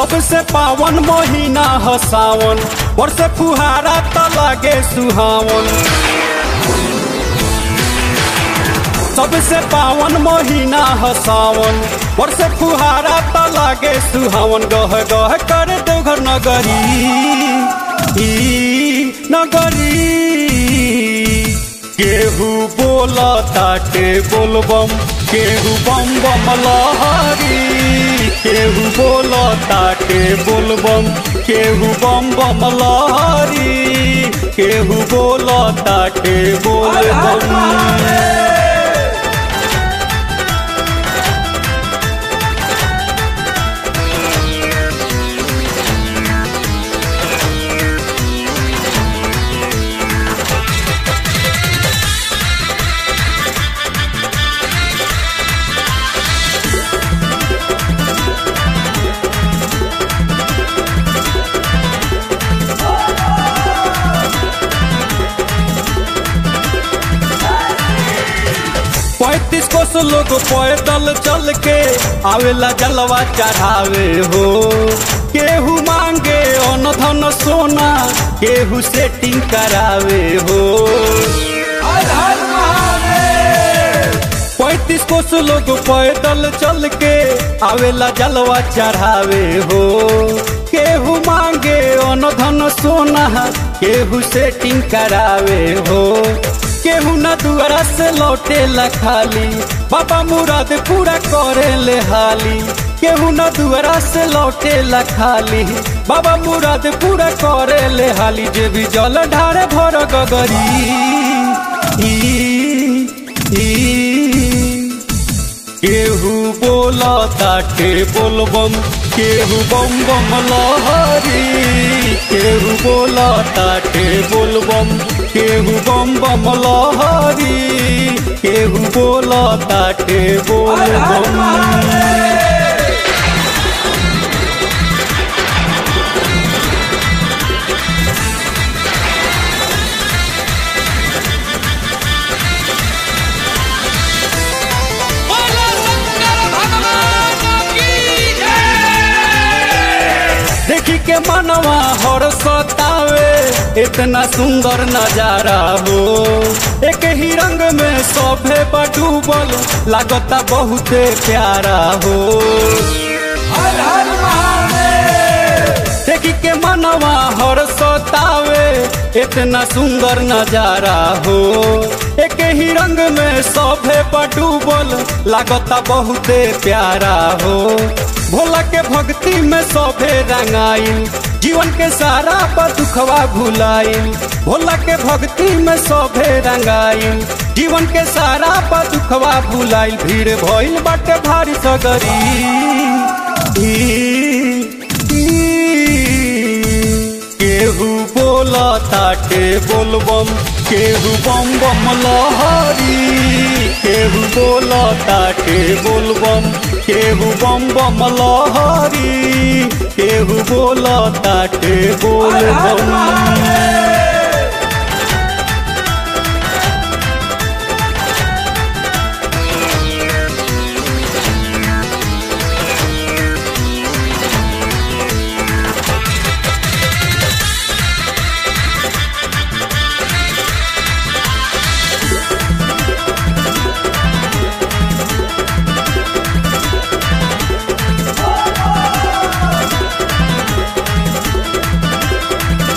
सबसे पावन महीना ह सावन वर्षे फुहारा त लागे सुहावन सबसे पावन महीना ह सावन वर्षे फुहारा त लागे सुहावन गह गह कर देवघर नगरी ई नगरी केहू बोला ताटे बोलबम केहू बम बम लहरी केहू बोला ताटे बोलबम केहू बम बम लहरी केहू बोला ताटे बोलबम पैतीस कोस लोग पैदल चल के आवेला जलवा चढ़ावे हो केहू मांगे अन धन सोना केहू सेटिंग करावे हो पैतीस कोस लोग पैदल चल के आवेला जलवा चढ़ावे हो केहू मांगे अन धन सोना केहू सेटिंग करावे हो केहू न दुआरा से लौटे ला खाली बाबा मुराद पूरा करे ले हाली केहू न दुआरा से लौटे ला खाली बाबा मुराद पूरा करे ले हाली जे भी जल ढारे भर गगरी ई, ई, केहू बोला ताटे बोलबम केहू बम बम लहरी केहू बोला ताटे बोलबम केहू बम बम लहरी केहू बोला ताटे बोलबम बोलो शंकर भगवान की जय देखी के मनवा हर सतावे इतना सुंदर नजारा हो एक ही रंग में सभे बडूबल लागता बहुते प्यारा हो देखी के मनवा हर सतावे इतना सुंदर नजारा हो एक ही रंग में सभे बडूबल लागता बहुते प्यारा हो भोला के भक्ति में सभे रंगाइल जीवन के सारा पर दुखवा भुलाइल भोला के भक्ति में सभे रंगाइल जीवन के सारा पर दुखवा भुलाइल भीड़ भइल बाटे भारी सगरी ई, केहू बोला ताटे बोलबम केहू बम बम लहरी केहू बोला ताटे बोलबम केहू बम बम लहरी केहू बोला ताटे बोलबम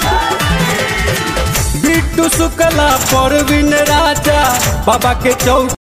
बिट्टू शुक्ला परवीन राजा बाबा के चौक